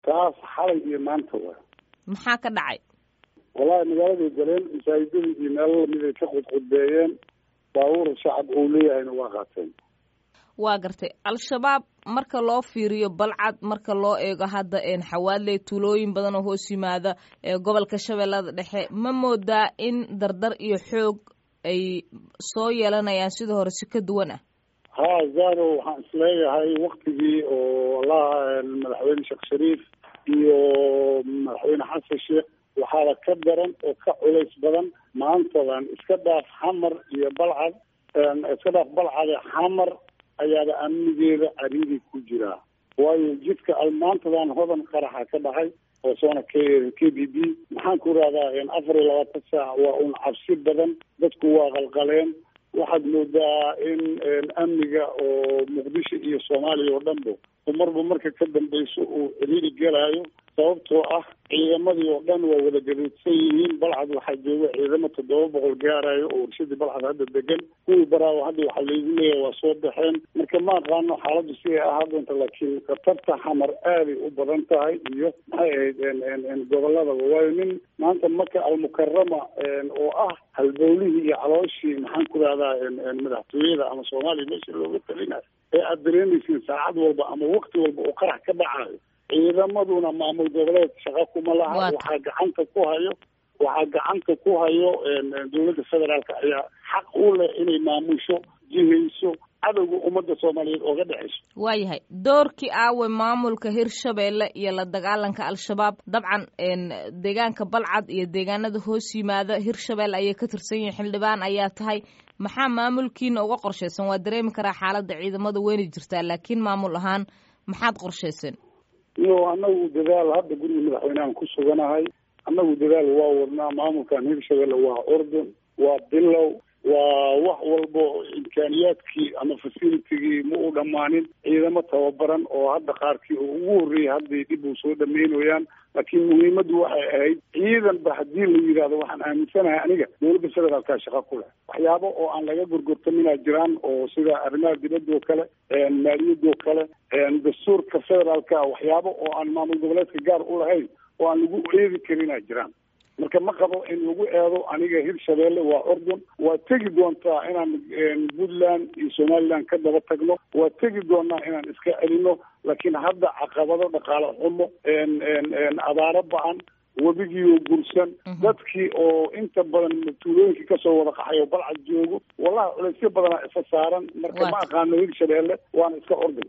taas xalay iyo maanta waa maxaa ka dhacay wallahi magaaladay galeen masaajidadii iyo meelo lamid ay ka qudqudbeeyeen baabuur shacab uu leeyahayna waa qaateen waa gartay al-shabaab marka loo fiiriyo balcad marka loo eego hadda xawaadley tuulooyin badan oo hoos yimaada ee gobolka shabeellada dhexe ma moodaa in dardar iyo xoog ay soo yeelanayaan sida hore si ka duwan ah ha zaro waxaan isleeyahay waktigii oo allaha madaxweyne sheekh shariif iyo madaxweyne xasan sheekh waxaaba ka daran oo ka culays badan maantadan iska dhaaf xamar iyo balcad iska dhaaf balcade xamar ayaaba amnigeeda cariiri ku jiraa waayo jidka maantadan hodan qaraxa ka dhacay oo soona k k b b maxaan ku rahdaa afar iyo labaatan saac waa un cabsi badan dadku waa qalqaleen waxaad moodaa in amniga oo muqdisho iyo soomaaliya oo dhanba umarba marka ka dambeyso uu ciriiri gelaayo sababtoo ah ciidamadii oo dhan waa wada gaduudsan yihiin balcad waxaa jooga ciidamo toddoba boqol gaarayo oo warshadii balcad hadda degan kuwii baraawo hadda waxaa laygu leeyahay waa soo baxeen marka ma aqaano xaaladdu si ay ahaa doonta laakiin khatarta xamar aaday u badan tahay iyo maxay ahayd goboladaba waayo nin maanta maka almukarama oo ah halbowlihii iyo calooshii maxaan ku rahdaa madaxtooyada ama soomaaliya meesha looga talinayo ee aada dareemaysiin saacad walba ama wakti walba oo qarax ka dhacayo ciidamaduna maamul goboleed shaqo kuma laha waxaa gacanta ku hayo waxaa gacanta ku hayo dowladda federaalka ayaa xaq u leh inay maamusho jihayso cadowga ummadda soomaaliyeed ooga dhexayso waayahay doorkii aawe maamulka hirshabeelle iyo la dagaalanka al-shabaab dabcan deegaanka balcad iyo deegaanada hoos yimaada hirshabelle ayay ka tirsan yihiin xildhibaan ayaa tahay maxaa maamulkiina uga qorshaysan waa dareemi karaa xaaladda ciidamada weyna jirtaa laakiin maamul ahaan maxaad qorshayseen iyo annagu dadaal hadda guriga madaxweynehan ku suganahay annagu dadaal waa wadnaa maamulkan hirshabelle waa ordon waa bilow waa wax walbo imkaaniyaadkii ama facilitigii ma u dhammaanin ciidamo tababaran oo hadda qaarkii oo ugu horreeyay hadday dib u soo dhameynayaan laakiin muhiimaddu waxay ahayd ciidanba haddii la yidhaahdo waxaan aaminsanahay aniga dowladda federaalkaa shaqa ku leh waxyaabo oo aan laga gorgortaminaa jiraan oo sida arrimaha dibadda oo kale maaliyadda oo kale dastuurka federaalka waxyaabo oo aan maamul goboleedka gaar u lahayn oo aan lagu eedi karinaa jiraan marka ma qabo in lagu eedo aniga hirshabeelle waa ordon waa tegi doontaa inaan puntland iyo somaliland ka daba tagno waa tegi doonaa inaan iska celino laakiin hadda caqabado dhaqaale xumo abaaro ba-an webigiioo gursan dadkii oo inta badan tuulooyinkii kasoo wada qaxay oo balcad joogo wallahi culaysyo badanaa isa saaran marka ma aqaano hirshabeelle waana iska ordon